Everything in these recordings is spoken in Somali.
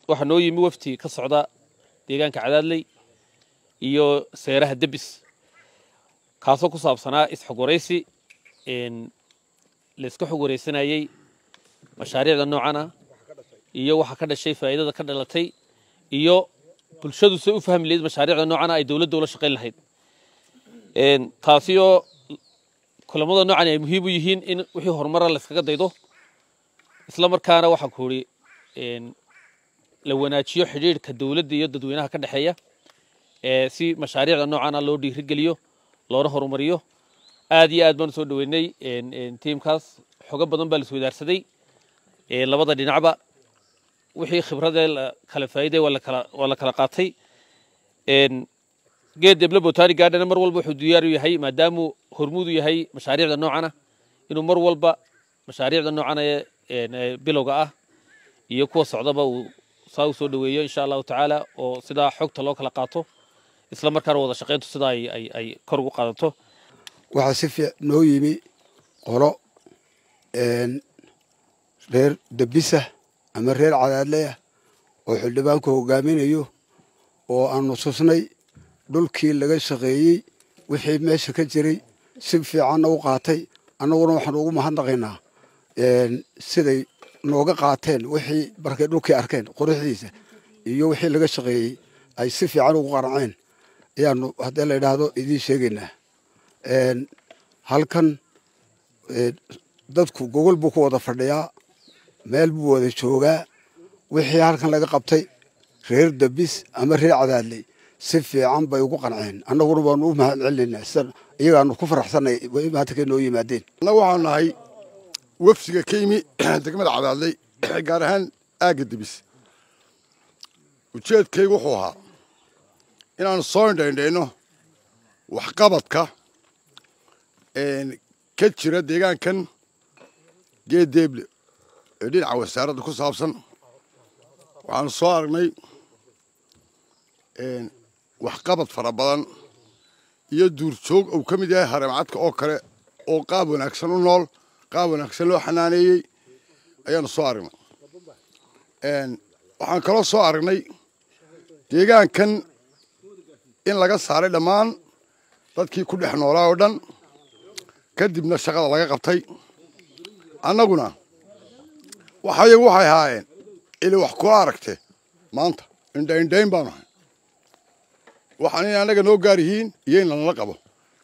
waxaa noo yimi wafti ka socda deegaanka cadaadley iyo seeraha debis kaasoo ku saabsanaa isxog waraysi layska xog waraysanayey mashaariicda noocan ah iyo waxa ka dhashay faa'iidada ka dhalatay iyo bulshadu say u fahmi lahayd mashaariicda noocan ah ay dowladda ula shaqayn lahayd taasi oo kulamada noocan ay muhiim u yihiin in wixii horumara layskaga daydo isla markaana waxaa ku idhi la wanaajiyo xidhiidhka dowladda iyo dadweynaha ka dhexeeya si mashaariicda noocan ah loo dhiirigeliyo loona horumariyo aad iyo aad baan usoo dhaweynay tiimkaas xogo badan baa lasoo idaarsaday labada dhinacba wixii khibradee kala faa'iiday waa la kala qaatay geed deble botani gardena mar walba wuxuu diyaar u yahay maadaamuu hormuud u yahay mashaariicda noocan ah inuu mar walba mashaariicda noocan ee bilowga ah iyo kuwa socdaba uu saa u soo dhaweeyo insha allahu tacaala oo sidaa xogta loo kala qaato isla markaana wada shaqayntu sidaa ay kor ugu qaadato waxaa si fiic noo yimi qolo reer debisa ama reer cadaadleyah oo xildhibaanku hogaaminayo oo aanu tusnay dhulkii laga shaqeeyey wixii meesha ka jiray si fiicanna u qaatay annaguna waxaan ugu mahadnaqaynaa siday nooga qaateen wixii markay dhulkii arkeen quruxdiisa iyo wixii laga shaqeeyey ay si fiican ugu qaraceen ayaanu haddii la idhaahdo idiin sheegaynaa halkan dadku gogol buu ku wada fadhiyaa meel buu wada joogaa wixii halkan laga qabtay reer dabis ama reer cadaadley si fiican bay ugu qanceen annaguna waanu u mahad celinaynaa sida iyagaanu ku faraxsanay maanta kay noo yimaadeen annagu waxaanu nahay wafdiga ka yimi degmada cadaadley gaar ahaan aagga debis ujeedkaygu wuxuu ahaa inaanu soo indhaindhayno waxqabadka ka jira deegaankan geedeeble ee dhinaca wasaaradda ku saabsan waxaanu soo aragnay waxqabad fara badan iyo duurjoog uu ka mid yahay hareemcadka oo kale oo qaab wanaagsan u nool qaab wanaagsan loo xanaaneeyey ayaanu soo aragnay waxaan kaloo soo aragnay deegaankan in laga saaray dhammaan dadkii ku dhex noolaa oo dhan kadibna shaqada laga qabtay annaguna waxayagu waxay ahaayeen ili wax kula aragte maanta indhaindhayn baanu ahay waxaan in annaga noo gaar yihiin iyo in lanala qabo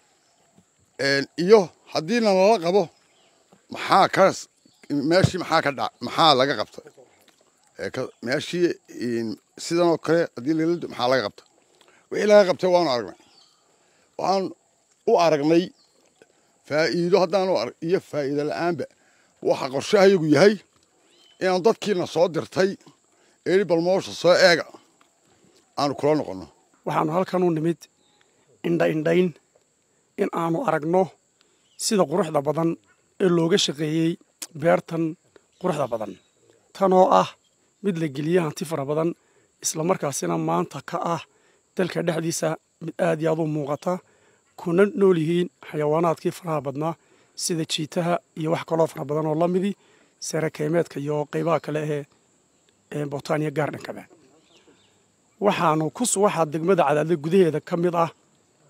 iyo haddii lanala qabo maxaa ka meeshii maxaa ka dha maxaa laga qabta meeshii sidan oo kale haddii lala maxaa laga qabta wixii laga qabtay waanu aragnay waxaan u aragnay faa'iido haddaanu arag iyo faa'iido la'aanba waxa qorshahayagu yahay inaan dadkiina soo dirtay eeli balmoosha soo eega aanu kula noqonno waxaanu halkan u nimid indha-indhayn in aanu aragno sida quruxda badan ee looga shaqeeyey beertan quruxda badan tanoo ah mid la geliye hanti fara badan islamarkaasina maanta ka ah dalka dhexdiisa mid aad iyo aad u muuqata kuna nool yihiin xayawaanaadkii faraha badnaa sida jiitaha iyo wax kaloo fara badan oo la midi seerakeymeedka iyo qaybaha kale ee botaniya gaardhankaba waxaanu ku waxaa degmada cadaadle gudaheeda ka mid ah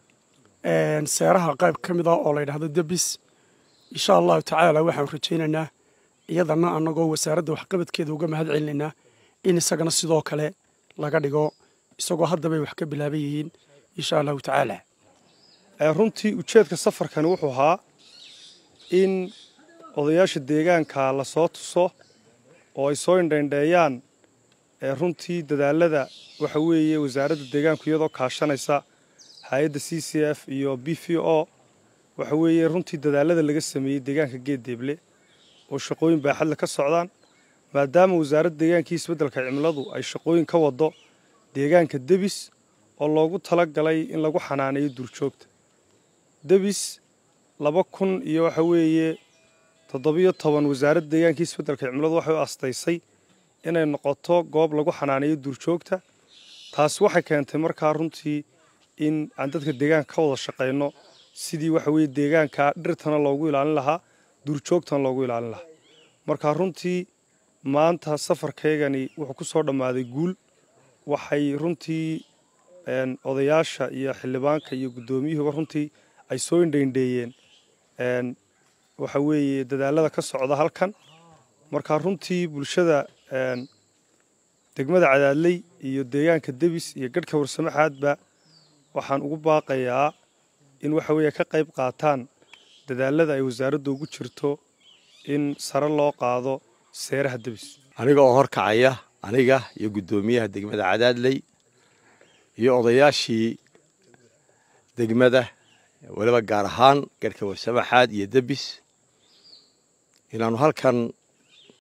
seeraha qayb ka mid ah oo la yidhahdo debis insha allahu tacaala waxaanu rajaynaynaa iyadana annagoo wasaaradda waxqabadkeeda uga mahad celinaynaa in isagana sidoo kale laga dhigo isagoo haddabay wax ka bilaaban yihiin insha allahu tacaala runtii ujeedka safarkani wuxuu ahaa in odayaasha deegaanka la soo tuso oo ay soo indhaindheeyaan runtii dadaalada waxa weeye wasaaradda deegaanku iyadoo kaashanaysa hay-adda c c f iyo b v o waxa weeye runtii dadaalada laga sameeyey deegaanka geeddeeble oo shaqooyin baaxadle ka socdaan maadaama wasaaradda deegaankii isbeddelka cimiladu ay shaqooyin ka wado deegaanka debis oo loogu tala galay in lagu xanaaneeyo duurjoogta debis laba kun iyo waxa weeye toddobiyo toban wasaaradda deegaankii isbeddelka cimiladu waxay u astaysay inay noqoto goob lagu xanaaneeyo duurjoogta taasi waxay keentay markaa runtii in aan dadka deegaanka ka wada shaqayno sidii waxa weeye deegaanka dhirtana loogu ilaalin lahaa duurjoogtana loogu ilaalin lahaa marka runtii maanta safarkaygani wuxuu ku soo dhammaaday guul waxay runtii odayaasha iyo xildhibaanka iyo guddoomiyuhuba runtii ay soo indhaindheeyeen waxa weeye dadaalada ka socda halkan marka runtii bulshada degmada cadaadley iyo deegaanka debis iyo gadhka warsamaxaadba waxaan ugu baaqayaa in waxa weeye ka qayb qaataan dadaalada ay wasaaraddu ugu jirto in sare loo qaado seeraha debis aniga oo horkacaya aniga iyo guddoomiyaha degmada cadaadley iyo odayaashii degmada weliba gaar ahaan garhka warsamaxaad iyo debis inaannu halkan